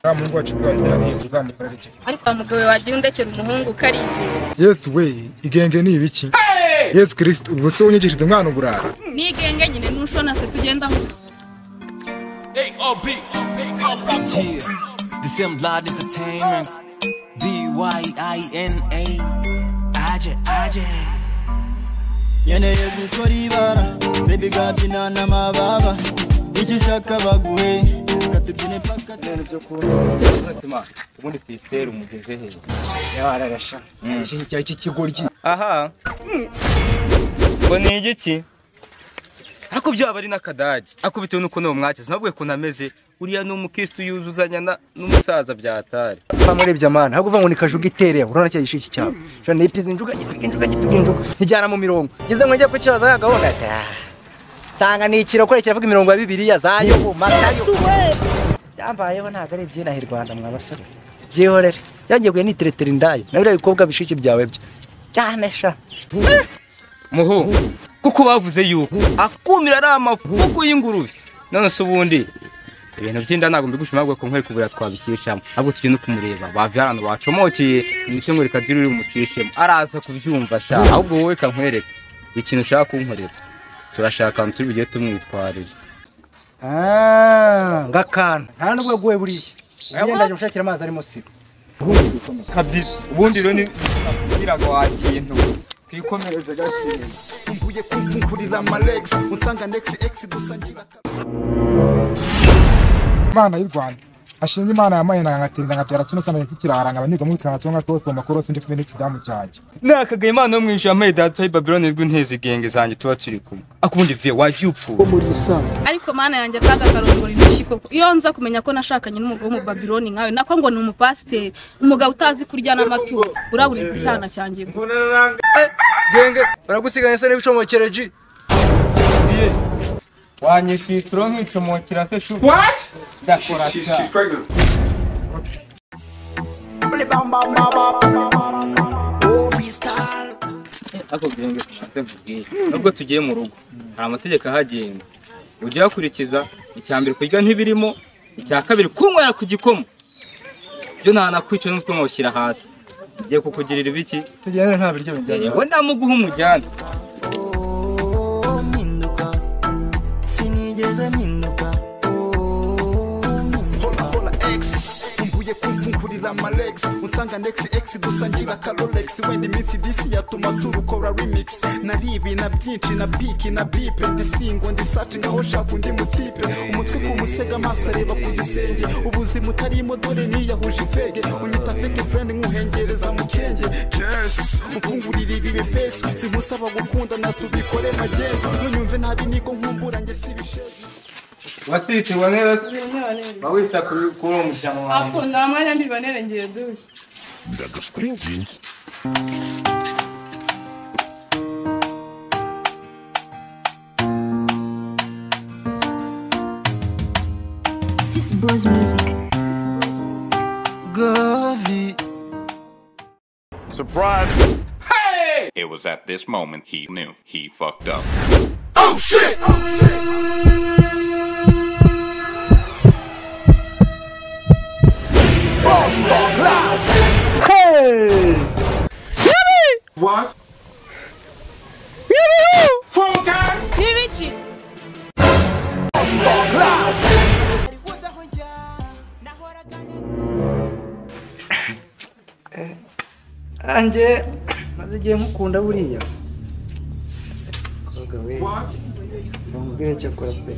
wa muhungu wacu bwateraniye uzamukorera iki ariko mugabe wagiye undekera umuhungu ukaringira yesu we igenge ni ibiki yesu kirisiti ubu se unyigishije umwana uburara nigenge nyine ntushona se tugenda aho AOB. Yeah. The same blood entertainment. D Y I N A. Aje, aje. nkeneye gukora ibara bebi bwabyina n'amababa icyo ushaka baguhe katubyine paka ubundi sisiteri umugeze he yararasha iki kigoryi aha ngo ni igiki ariko byaba ari n'akadage ariko bitewe n'uko niwo mwakeze nabwo ukuntu ameze uriya ni umukirisitu yuzuzanya na- n'umusaza byatari mfa murebye amana ahubwo uvuga ngo ni kajuga iterera urabona cya gishishi cyawe shobora nipiza injuga gipiga injuga gipiga injuga kijyana mu mirongo ngeze ngo njye ku kibazo ya gahunda ati "Ah, nsanga ni ikiro kureka kiravuga imirongo ya bibiliya za yobu matayo byambayeho ntabwo ari ibyinahira rwanda mwa basore byihorere byagiye guhe niteretera indaya na biriya bikobwa bishiki byawe byo cyane sha muhu kuko bavuze yuko akumira ari amafuku y'ingurube none se ubundi ibintu by'inda ntabwo mbigushima ahubwo ko nkwere kubura twabikishamo ahubwo tugenda kumureba bavuye ahantu bacomokeye imitungo reka diri umucishemo araza kubyumva sha ahubwo wowe kankwereka ikintu ushaka kunkorera turashaka ahantu turi bugere tumwitwariza Ah, ngakana nta nubwo guwe buriya urabona ndaje gushakira amazi arimo siba kabisa ubundi rero ni kugira ngo wakintu twikomereze gakeya imana y'u rwanda ashinga imana ya mayina nkatinda nkabyara kino cyane kikiraranga abanyurwa mu bitanga cyangwa kose mu makorosi ndetse n'ikidamu cyanjye nakagaye imana yo mu ijuru yambaye data y'ibabironi rw'intezi igenge zanjye tuba turi kumwe ariko ubundi viye wagiye upfuye ariko mana yanjye akaga karongora intoki koko iyo nza kumenya ko nashakanye n'umugabo w'umubabironi nkawe nako ngo ni umupasiteri umugabo utazi kurya n'amaturo uraburiza icyana cyanjye gusa genge baragusiganya se n'ibicomokere ji wanyishyuye ituro nkicomokera se shu ndakora cyane ariko genge nze mbubwire nubwo tugiye mu rugo hari amategeko ahagenga ujye uyakurikiza icya mbere kurya ntibirimo icya kabiri kunywera ku gikoma byo nta nakwica n'utwo mwawushyira hasi igiye kukugirira ibiki tugende nta biryo bijyanye ngo ndamuguha umujyane oh, mpinduka sinigeze mpinduka hola hola x mvuye kumvungurira amalex unsanga nex x gusa ngira karolex wenda iminsi disi yatuma turukora remix nari ibina byinshi na biki na bipe ndisingo ndisaci nkaho shaka undi mutipe umutwe ku musega amaso areba ku gisenge ubuzima utarimo dore niyahuje ifege unyita feke friend nkuhengereza mukenge jesi umfungurira ibi bipesi simusaba gukundana tubikore magendu nunyumve nabi niko nkumbura njye sibishe wasisi wanera ba wita kuri kuri uwo muryango wawe nta mwanya ndibonere ngiye dushe Sis Bros Music. It was at this moment he knew he fucked up. anjye maze igihe mukunda buriya Kobwa we, bamubwire icyo akora pe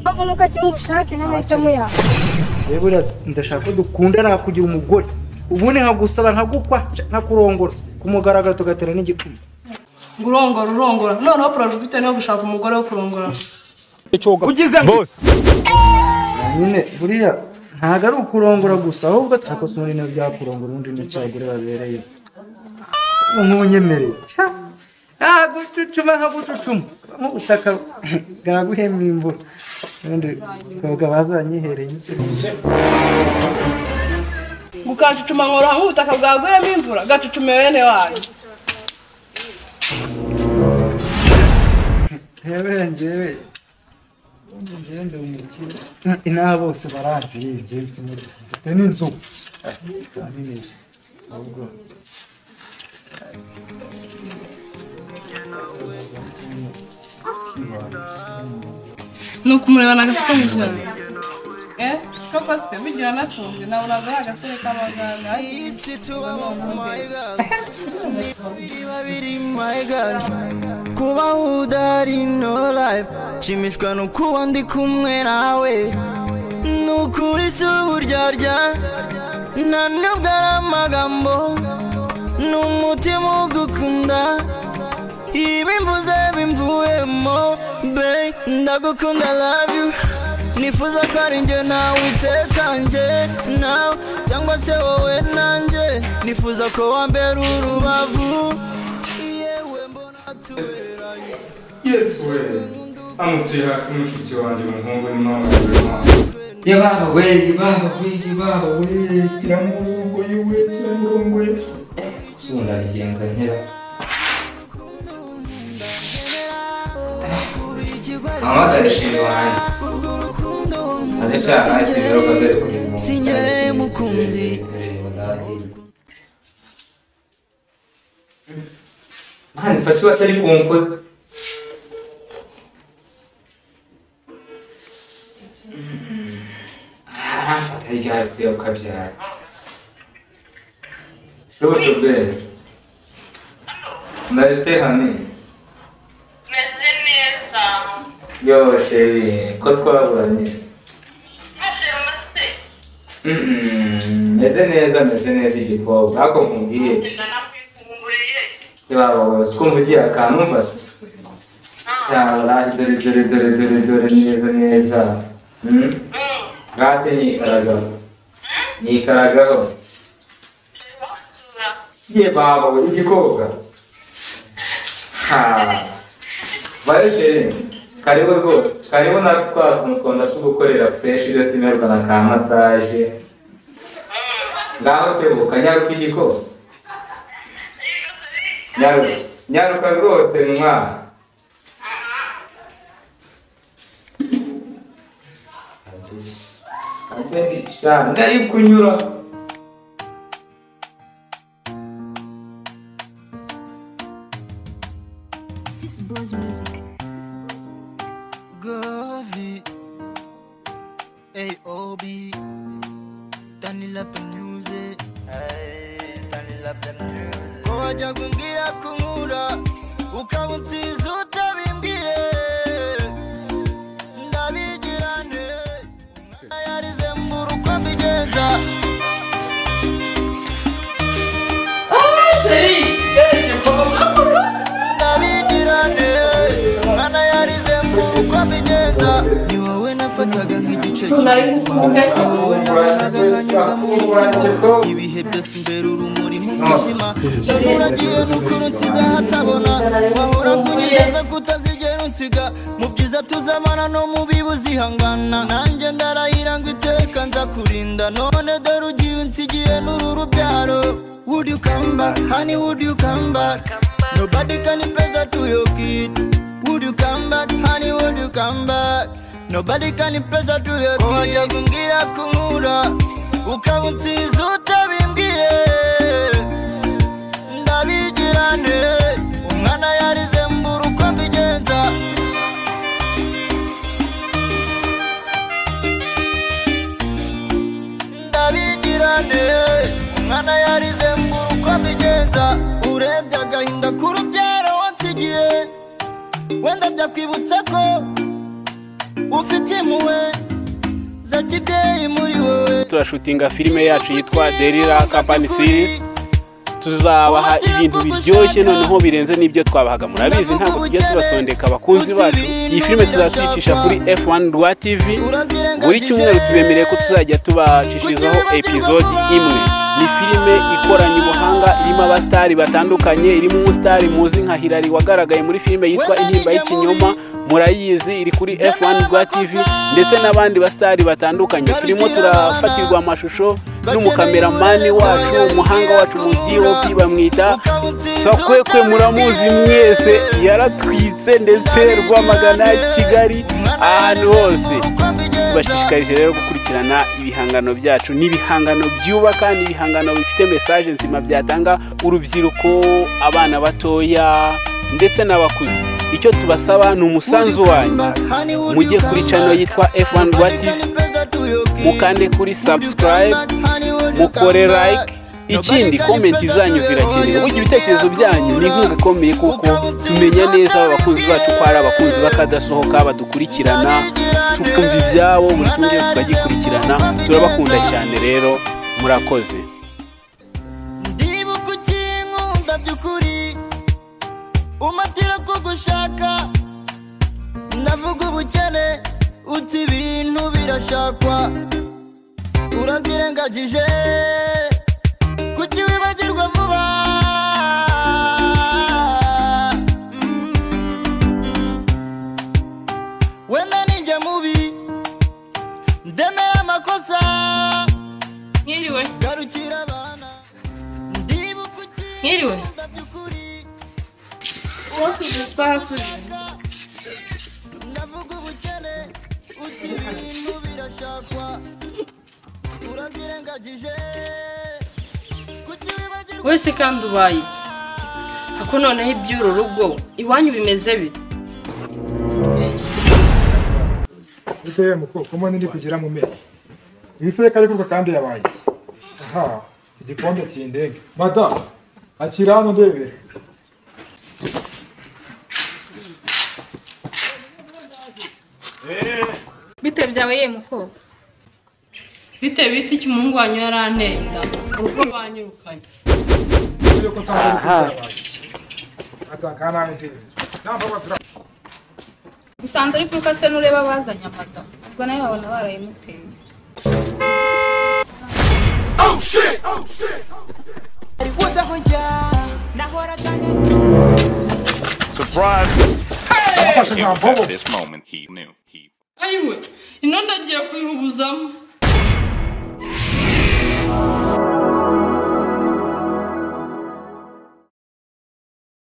bavunuka cy'ubushake n'amahitamo yawe njyewe buriya ndashaka ko dukunda nakugira umugore ubundi nkagusaba nkagukwa nkakurongora ku mugaragaro tugatera n'igikuma ngo urongora urongora noneho poroje ufite niyo gushaka umugore wo kurongora nyine buriya ntabwo ari ukurongora gusa ahubwo nakosora ibintu byakurongora ubundi n'icyo abagore babereye nk'unyemereye nkagucucuma nkagucucuma nk'ubutaka bwaguhema imvura ubundi ukabwa bazanyihereye imisego gukacucuma nkoroha nk'ubutaka bwaguyemo imvura gacucumeye bene wayo rero njyewe njyewe kandi ubu umukire inaha bose baranzirinze mfite imodoka mfite n'inzu kandi ni ahubwo ni ukumureba n'agasasanye cyane eh koko se bigira natunze nawe uragaha agasore k'amaganga isi tubaho mu babiri my god kubaho udahari no life nshimishwa no kuba ndi kumwe nawe ni ukuri si uburyarya nta nubwo ari amagambo ni umutima ugukunda ibi mvuze bimvuyemo be ndagukunda love you nifuza ko ari njye nawe itekanje nawe cyangwa se wowe nanjye nifuza ko wambera urubavu yewe mbona tuberanye yesu we amutuye hasi n'umushiki wanjye umuhungu n'umwana yabaho we yabaho we yabaho we kiramurongo yiwe kiramurongo ye sunda bigenza nkera ahamagara ishimwe wanjye ndacyaha ati rero kazari kuri mu Singereye mukunzi. mani fashe iwacu ari ku nkozi aramfata hirya hasi yo ukabyara shobora ubwere marisite hame meze neza yo sheri ko twaburanye mase Mm, meze neza meze neza igikobwa ariko nkubwiye yaba siko mvugiye akanumvase cyangwa dore dore dore dore dore neza neza Mm? hasi nyikaragaho nyikaragaho ye baba we igikobwa ha bayo sheri karibu rwose karibu na twa tuntu twanda tugukorera fresh byose imerwa na ka massage ngaho tebuka nyaruka igikobwa nyaruka nyaruka rwose mwana ndari kunyura Sis Bros Music. Gavi AOB Danny Lap Music Danny Lap Music Ko wajya kumbwira ko nkura ukaba unsize utabimbwiye ndabigira nde umwana yarize mbura uko mbigenza ndabigira nde umwana yarize mbura uko mbigenza ni wowe nafataga nk'igice cy'ubuzima ni wowe nabonaga nkanyurwa mu mutima ibihe byose imbere urumuri mu mwijima none uragiye n'ukuri unsize hatabona wahora kunyizeza kutazigera unsiga mu byiza tuzamana no mu bibi uzihangana nanjye ndarahira ngo iteka nza kurinda none dore ugiye unsigiye n'uru rubyaro Would you come back, honey, would you come back? Nobody can impress to your kid. Would you come back, honey, would you come back? Nobody can impress to your kid. Wajya kumbwira ko nkura, ukaba unsize utabimbwiye ndabigirane umwana yarize mbura uko mbigenza ndabigirane umwana yarize mbura uko mbigenza urebye agahinda k'urubyaro wansigiye wenda byakwibutsa ko ufite impuhwe za kibyeyi muri wowe turashutinga filime yacu yitwa derira kampani siri tuzabaha ibintu biryoshye noneho birenze n'ibyo twabahaga murabizi ntabwo tujya tubasondeka abakunzi bacu iyi filime tuzazicisha kuri f1 rwa tv buri cyumweru tubemereye ko tuzajya tubacishirizaho epizodi imwe ni filime ikoranye ubuhanga irimo abasitari batandukanye irimo umusitari muzi nka hirari wagaragaye muri filime yitwa intimba y'ikinyoma murayizi iri kuri f1 rwa tv ndetse n'abandi basitari batandukanye turimo turafatirwa amashusho n'umukameramani wacu umuhanga wacu mu dop bamwita sakwekwe muramuzi mwese yaratwitse ndetse rwamagana kigali ahantu hose tubashishikarije rero gukurikirana ibihangano byacu n'ibihangano byubaka n'ibihangano bifite mesaje nzima byatanga urubyiruko abana batoya ndetse n'abakuze icyo tubasaba ni umusanzu wanyu mujye kuri channel yitwa F1 Rwa TV mukande kuri subscribe mukore like ikindi komenti zanyu zirakenewe burya ibitekerezo byanyu ni inkunga ikomeye kuko tumenya neza abakunzi bacu ko ari abakunzi bakadasohoka badukurikirana tukumva ibyabo buri kimwe tukagikurikirana turabakunda cyane rero murakoze ndibuka ukinkunda by'ukuri umatira ko gushaka ndavuga ubukene uti ibintu birashakwa urabyirengagije kuki wibagirwa vuba Mm, mm. wenda ninjye mubi ndemera amakosa Mwiriwe. garukira abana ndibuka Mwiriwe. ukinkunda by'ukuri Umunsi uzi isaha si uyu. ndavuga ubukene uti ibintu birashakwa urabyirengagije wese kandi ubaye iki ako noneho iby'uru rugo iwanyu bimeze bite bitewe mu koko mbona ndi kugira mu mera ibiseka ariko kandi yabaye iki aha igikombe kindenge madamu akira hano ndebera bite byawe ye mukobwa bite bite icyo umuhungu wanyu yaranteye inda urugo banyirukanye uzi yuko nsanzwe ari kugira yabaye iki atanga nawe ndebera usanze ari kuruka se n'ureba bazanye amata ubwo nawe babona barayimuteye At this moment, he knew. ayiwe inunda agiye kuyihubuzamo